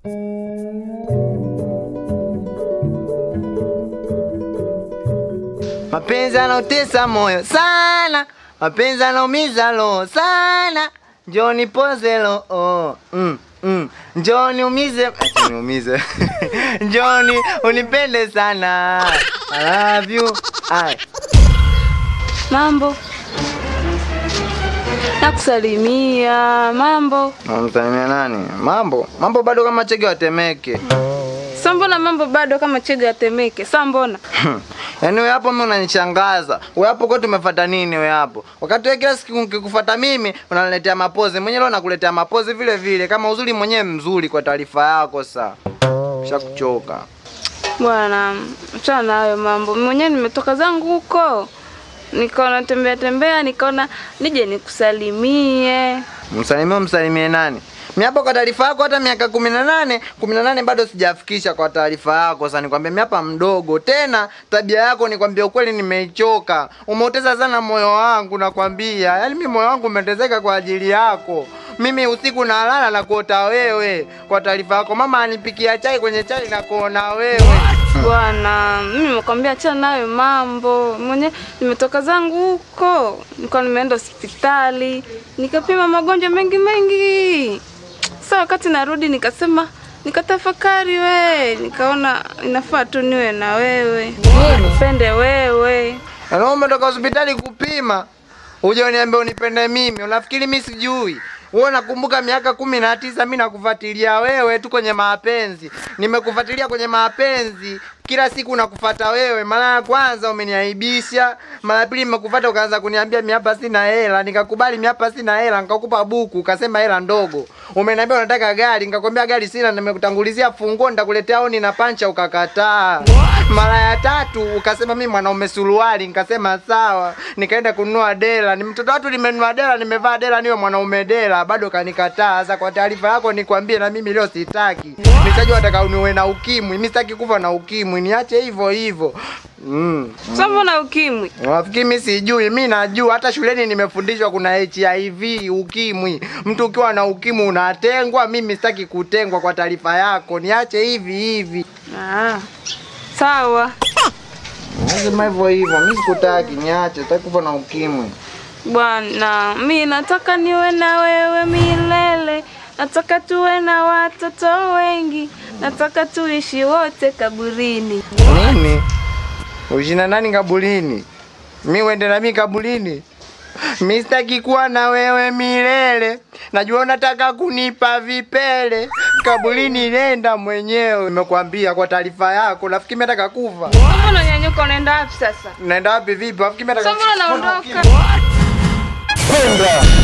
Mapenzi yanautesa moyo sana, mapenzi yanaumiza roho sana. Njoo nipoze roho mm, mm. Njoo niumize, ati niumize. Njoo ni unipende sana. I love you. Ai. Mambo. Nakusalimia. Mambo. Namsalimia nani? Mambo. Mambo bado kama chege watemeke. Sa mbona mambo bado kama chega yatemeke? Sa mbona? Yaani wewe hapo mimi unanishangaza. Wewe hapo kwa tumefuata nini wewe hapo? Wakati wewe kila siku nikikufuata mimi unaniletea mapozi. Mwenyewe leo nakuletea mapozi vile vile kama uzuri mwenyewe mzuri kwa taarifa yako saa. Shakuchoka. Bwana, achana na hayo mambo. Mwenyewe nimetoka zangu huko. Nikaona tembea tembea, nikaona nije nikusalimie. Msalimie msalimie nani? Mimi hapo kwa taarifa yako hata miaka kumi na nane kumi na nane bado sijafikisha kwa taarifa yako. Sasa nikwambia mimi hapa mdogo tena, tabia yako nikwambia ukweli, nimeichoka. Umeuteza sana moyo wangu, nakwambia. Yaani mimi moyo wangu umetezeka kwa ajili yako. Mimi usiku nalala na kuota wewe. Kwa taarifa yako, mama anipikia chai kwenye chai na kuona wewe. Bwana, mimi nimekwambia achana na hayo mambo. Mwenyewe nimetoka zangu huko. Nilikuwa nimeenda hospitali, nikapima magonjwa mengi mengi. Sasa wakati narudi nikasema nikatafakari we, nikaona inafaa tu niwe na wewe. Nipende wewe. Yaani umetoka hospitali kupima. Uje uniambie unipende mimi. Unafikiri mimi sijui? Wewe nakumbuka miaka kumi na tisa mimi nakufuatilia wewe tu kwenye mapenzi. Nimekufuatilia kwenye mapenzi. Kila siku nakufuata wewe. Mara ya kwanza umeniaibisha, mara ya pili nimekufuata ukaanza kuniambia mimi hapa sina hela, nikakubali mimi hapa sina hela, nikakupa buku, ukasema hela ndogo. Umeniambia unataka gari, nikakwambia gari sina, nimekutangulizia funguo nitakuletea oni na pancha ukakataa. Mara ya tatu ukasema mimi mwanaume suruali, nikasema sawa. Nikaenda kununua dela, ni mtoto watu nimenunua dela, nimevaa dela niwe mwanaume dela, bado kanikataa. Sasa kwa taarifa yako nikwambie na mimi leo sitaki. Nitajua nataka uniwe na ukimwi, mimi sitaki kufa na ukimwi, niache hivyo hivyo. Mm. Sasa mbona ukimwi? Nafikiri mimi sijui, mimi najua hata shuleni nimefundishwa kuna HIV, ukimwi. Mtu ukiwa na ukimwi unatengwa, mimi sitaki kutengwa kwa taarifa yako. Niache hivi hivi. Ah. Sawa. Nasema hivyo hivyo, mimi sikutaki, niache, sitaki kufa na ukimwi. Bwana, mi nataka niwe na wewe milele. Nataka tuwe na watoto wengi. Nataka tuishi wote kaburini. Nini? Ushina nani kaburini? Mi uende na mi kaburini? Mi sitaki kuwa na wewe milele. Najua unataka kunipa vipele. Kaburini nenda mwenyewe. Nimekwambia kwa taarifa yako. Nafikiri mimi nataka kufa. Mbona unanyanyuka unaenda wapi sasa? Naenda wapi vipi? Nafikiri mimi nataka Sasa mbona unaondoka? Kwenda.